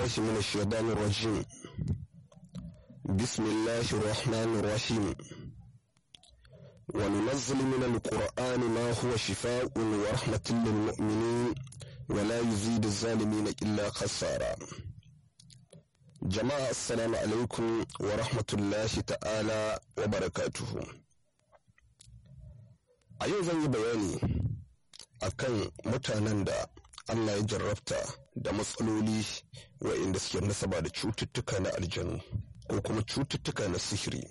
بالله من الشيطان الرجيم بسم الله الرحمن الرحيم وننزل من القرآن ما هو شفاء ورحمة للمؤمنين ولا يزيد الظالمين إلا خسارا جماعة السلام عليكم ورحمة الله تعالى وبركاته a yau zan yi bayani akan mutanen da Allah ya jarrabta da matsaloli waɗanda suke nasaba da cututtuka na aljanu ko kuma cututtuka na sihiri.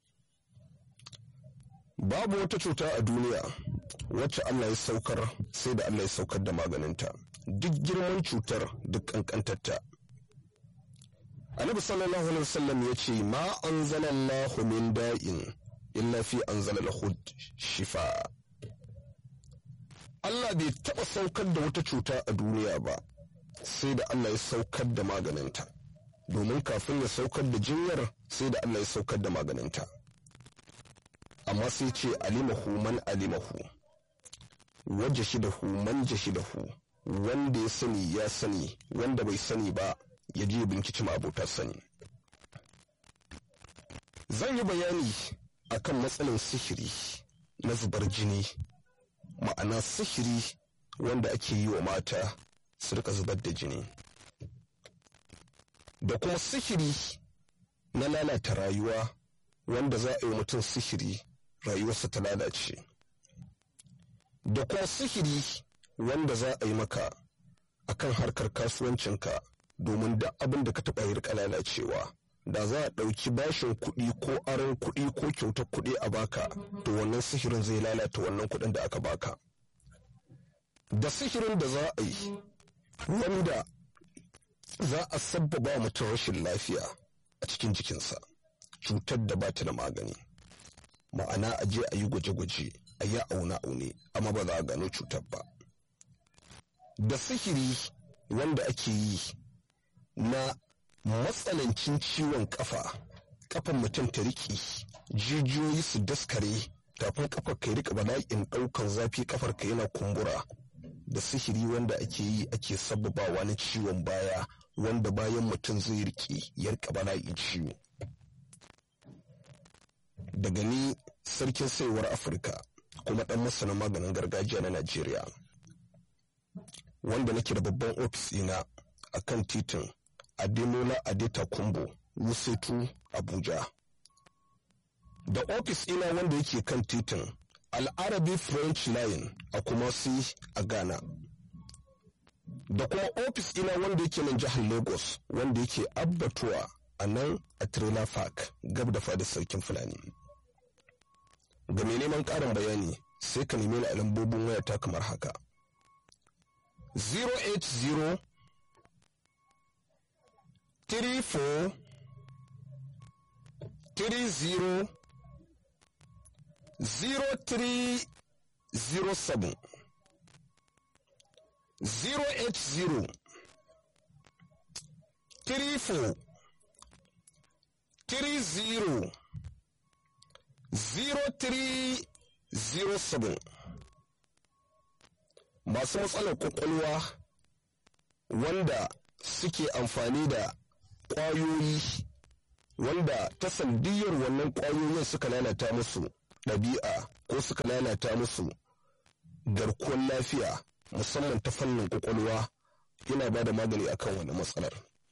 Babu wata cuta a duniya wacce Allah ya saukar sai da Allah ya saukar da maganinta, duk girman cutar duk ƙanƙantarta. Annabi sallallahu alaihi wasallam ya ce ma anzalallahu min da'in illa fi anzala lahu shifa. Allah bai taɓa saukar da wata cuta a duniya ba sai da Allah ya saukar da maganinta domin kafin ya saukar da jinyar sai da Allah ya saukar da maganinta amma sai ce alimahu man alimahu waje shidahu man jashidahu wanda ya sani ya sani wanda bai sani ba ya je binkici abota sani zan yi bayani akan matsalin sihiri na zubar jini ma'ana sihiri wanda ake yi wa mata su rika zubar da jini da kuma sihiri na lalata rayuwa wanda za a yi mutum sihiri rayuwarsa ta lalace da kuma sihiri wanda za a yi maka akan harkar kasuwancinka domin da abin da ka taɓa yi rika lalacewa da za a ɗauki bashin kuɗi ko aron kuɗi ko kyautar kuɗi a baka to wannan sihirin zai lalata wannan kuɗin da aka baka da sihirin da za a yi wanda za a sabbaba mutum rashin lafiya a cikin jikinsa cutar da ba ta da magani ma'ana a je a yi gwaje-gwaje a yi aune-aune amma ba za a gano cutar ba da sihiri wanda ake yi na matsanancin ciwon kafa kafan mutum ta riƙe jijiyoyi su daskare tafin kafar ka rika bala'in ɗaukan zafi kafar ka yana kumbura da sihiri wanda ake yi ake sababawa na ciwon baya wanda bayan mutum zai riƙe ya rika bala'in ciwo daga ni sarkin saiwar afirka kuma ɗan masana maganin gargajiya na najeriya wanda nake da babban ofis ina a kan titin Ademola Adeta Kumbo, Wusetu, Abuja. Da ofis ina wanda yake kan titin Al'arabi French Line a Kumasi a Ghana. Da kuma ofis ina wanda yake nan jihar Lagos wanda yake abbatuwa a nan a Trailer Park gab da fadar sarkin Fulani. Ga mai neman ƙarin bayani sai ka nemi a lambobin wayata kamar haka. 080 three four three zero zero three zero seven zero eight zero three four three zero zero three zero seven masu matsalar kwakwalwa wanda suke amfani da ƙwayoyi wanda ta sandiyar wannan ƙwayoyin suka lalata musu ɗabi'a ko suka lalata musu garkuwar lafiya musamman ta fannin ƙwaƙwalwa yana ba da magani akan wani matsalar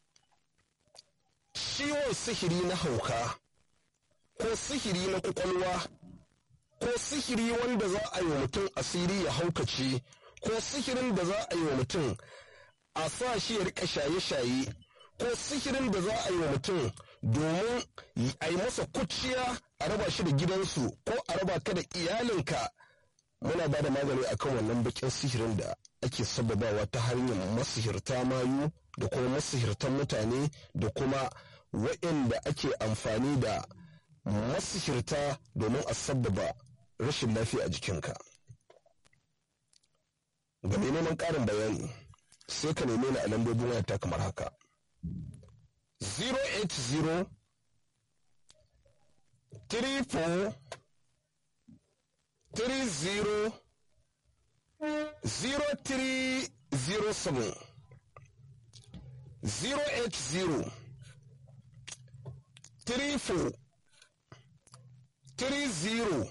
ciwon sihiri na hauka ko sihiri na ƙwaƙwalwa ko sihiri wanda za a yi wa mutum asiri ya haukace ko sihirin da za a yi wa mutum a sa shi ya rika shaye-shaye ko sihirin da za a yi wa mutum domin a yi masa kuciya a raba shi da gidansu ko a raba ka da iyalinka muna ba da magani akan wannan bakin sihirin da ake sababawa ta hanyar masihirta mayu da kuma masihirtan mutane da kuma waɗanda ake amfani da masihirta domin a sababa rashin lafiya a jikinka ga mai neman ƙarin bayani sai ka neme ni a lambobin wayata kamar haka 080 34 30 0307 080 34 30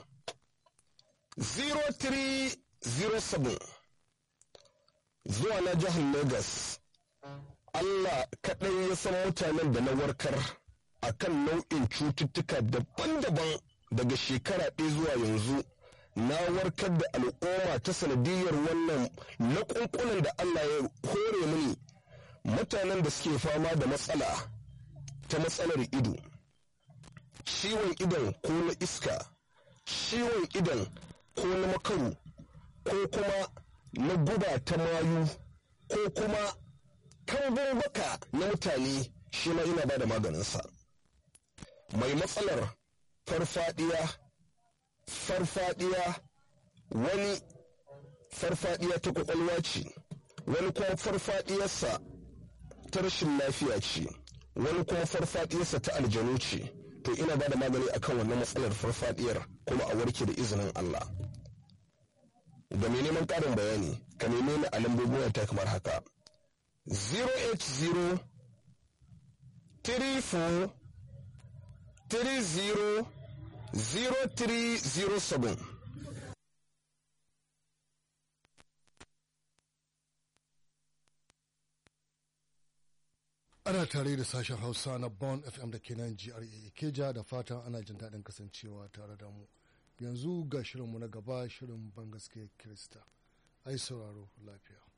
0307 zuwa na jihar Legas. Allah kaɗai ya san mutanen da na warkar a kan nau'in cututtuka daban-daban daga shekara ɗaya zuwa yanzu. Na warkar da al'umma ta sanadiyar wannan laƙunƙunan da Allah ya hore mini mutanen da suke fama da matsala ta matsalar ido. Ciwon idon ko na iska, ciwon idon ko na makaru, ko kuma na guba ta mayu, ko kuma kambun baka na mutane shi ma ina ba da maganinsa. Mai matsalar farfadiya, farfadiya wani farfadiya ta kwakwalwa ce, wani kuma farfadiyarsa ta rashin lafiya ce, wani kuma farfadiyarsa ta aljanu ce. To ina ba da magani akan wannan matsalar farfadiyar kuma a warke da izinin Allah. Ga mai neman ƙarin bayani, ka neme ni a lambobin ta kamar haka. 080 34 30 0307 ana tare da sashen hausa na bon fm da ke nan gra keja da fatan ana jin daɗin kasancewa tare da mu yanzu ga shirinmu na gaba shirin ban gaske kirista ai sauraro lafiya